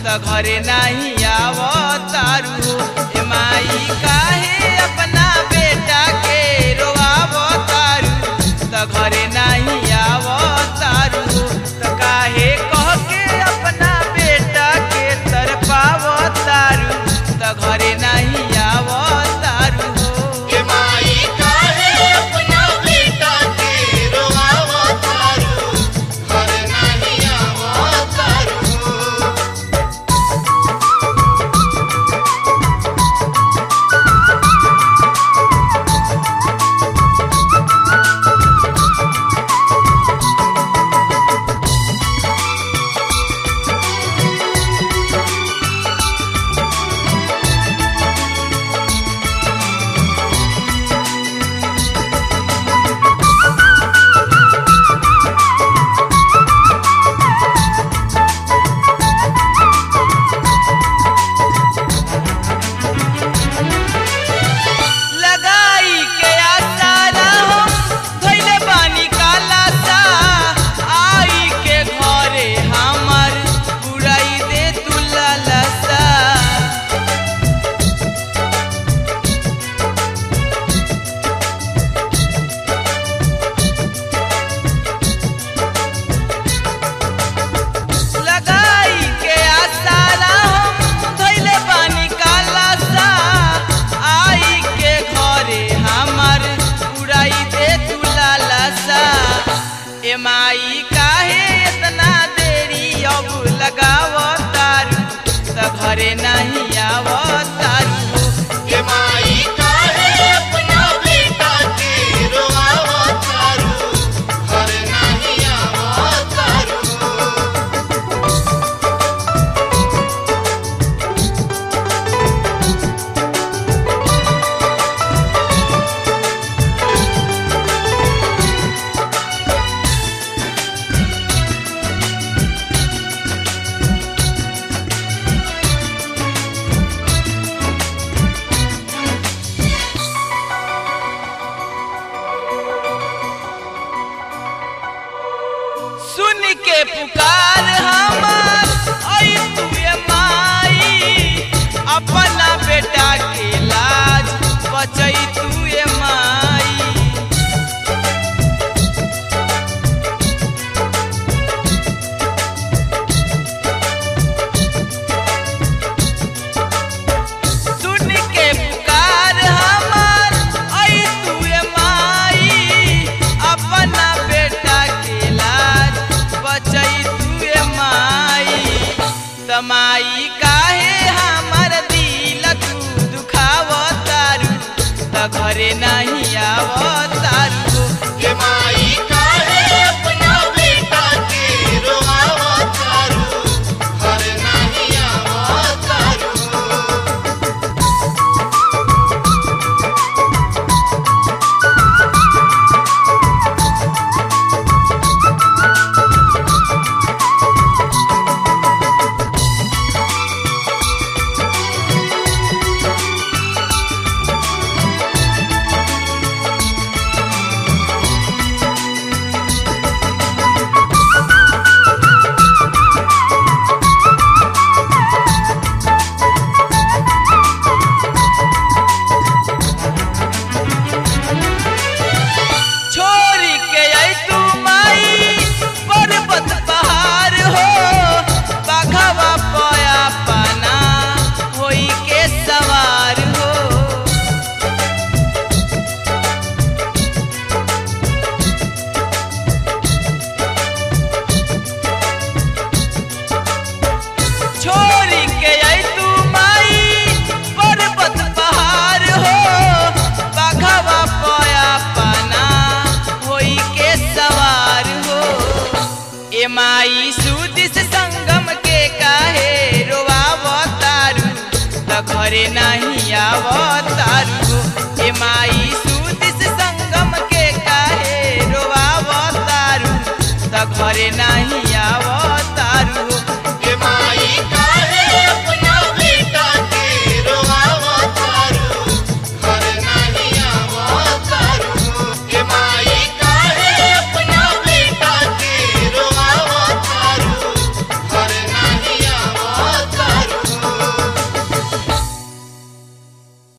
त घरे नहीं आवतारू हो ए माई काहे अपना बेटा के रोआवतारू त घरे नहीं आवतारू हो त काहे कह के अपना बेटा के तरपावतारू त घरे नहीं आवतारू हो के माई काहे अपना बेटा के रोआवा तारू घर नहीं आवा तारू लगाई के आसारा हम धइले बानी काला सा आई के घरे हमर बुराई दे तू लालसा लगाई के आसारा हम धइले बानी काला सा आई के घरे हमर उड़ाई दे तू लालसा ए माई काहे इतना देरी अब लगावतारू त घरे नहीं आवतारू हो के माई काहे अपना बेटा के रोआवा तारू घर नहीं आवा तारू सुन के पुकार हमार आई तू ये माई अपना बेटा के लाज बचई तू ये माई सुन के पुकार हमार आई तू ये माई अपना बेटा के लाज बचई तू ये माई तमाई काहे हमर दिल तू दुखावतारू त घरे नहीं आवतारू हो के माई काहे अपना बेटा के रोआवा तारू घर नहीं आवा तारू छोरी के आई तू माई पर्वत पहाड़ हो बाघवा पया पाना होई के सवार हो छोरी के आई तू माई पर्वत पहाड़ हो बाघवा पया पाना होई के सवार हो ए माई सुदिस संगम के काहे रोआवतारू त घरे नहीं आवत